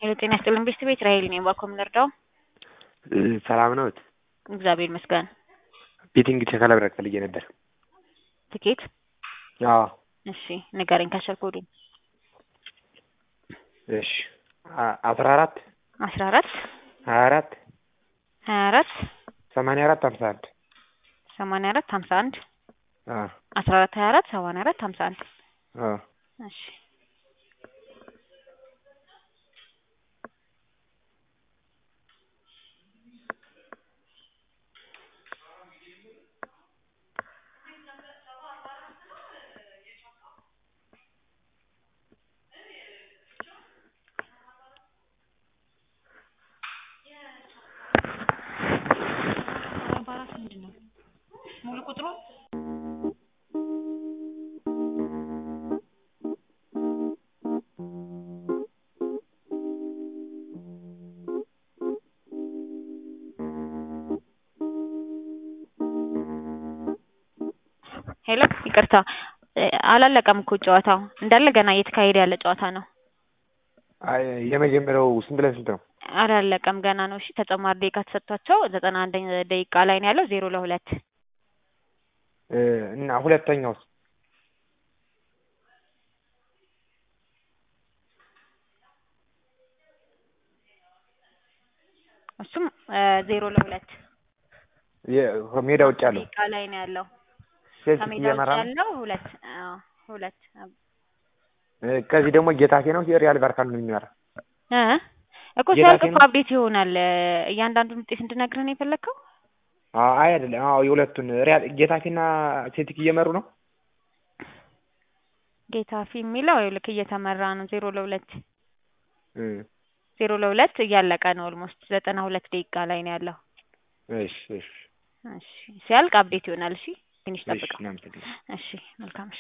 ሄሎ ጤና ይስጥልን ቤተሰብ ቤት ራሄል ነኝ። እባክዎ ምን ልርዳው? ሰላም ነዎት? እግዚአብሔር ይመስገን። ቤቲንግ ቼክ ለማድረግ ፈልጌ ነበር። ትኬት? አዎ። እሺ ንገረኝ ካሸር ኮዱን። እሺ አስራ አራት አስራ አራት ሀያ አራት ሀያ አራት ሰማንያ አራት ሀምሳ አንድ ሰማንያ አራት ሀምሳ አንድ አዎ አስራ አራት ሀያ አራት ሰማንያ አራት ሀምሳ አንድ አዎ እሺ ሙሉ ቁጥሩ ሄሎ ይቅርታ አላለቀም እኮ ጨዋታው እንዳለ ገና እየተካሄደ ያለ ጨዋታ ነው። አይ የመጀመሪያው ስንት ለስንት ነው? አላለቀም ገና ነው። እሺ ተጨማሪ ደቂቃ ተሰጥቷቸው ዘጠና አንደኛ ደቂቃ ላይ ነው ያለው ዜሮ ለሁለት እና ሁለተኛውስ? እሱም ዜሮ ለሁለት ሜዳ ውጭ ያለው ደቂቃ ላይ ነው ያለው። ቼልሲ ከሜዳ ውጭ እየመራ ነው። ያለው ሁለት አዎ ሁለት ከዚህ ደግሞ ጌታፌ ነው ሪያል ባርካን ነው የሚመራ። እ እኮ ጌታፌ ሲያልቅ እኮ ነው? አፕዴት ይሆናል። እያንዳንዱን ውጤት እንድነግርህ ነው የፈለግከው? አይ አይደለም። አዎ የሁለቱን ሪያል ጌታፌና ሴልቲክ እየመሩ ነው። ጌታፊ የሚለው ይኸውልህ እየተመራ ነው ዜሮ ለሁለት እ ዜሮ ለሁለት እያለቀ ነው። ኦልሞስት ዘጠና ሁለት ደቂቃ ላይ ነው ያለው። እሺ እሺ እሺ ሲያልቅ አፕዴት ይሆናል። እሺ ትንሽ እሺ ጠብቀው። እናመሰግናለን። እሺ መልካም እሺ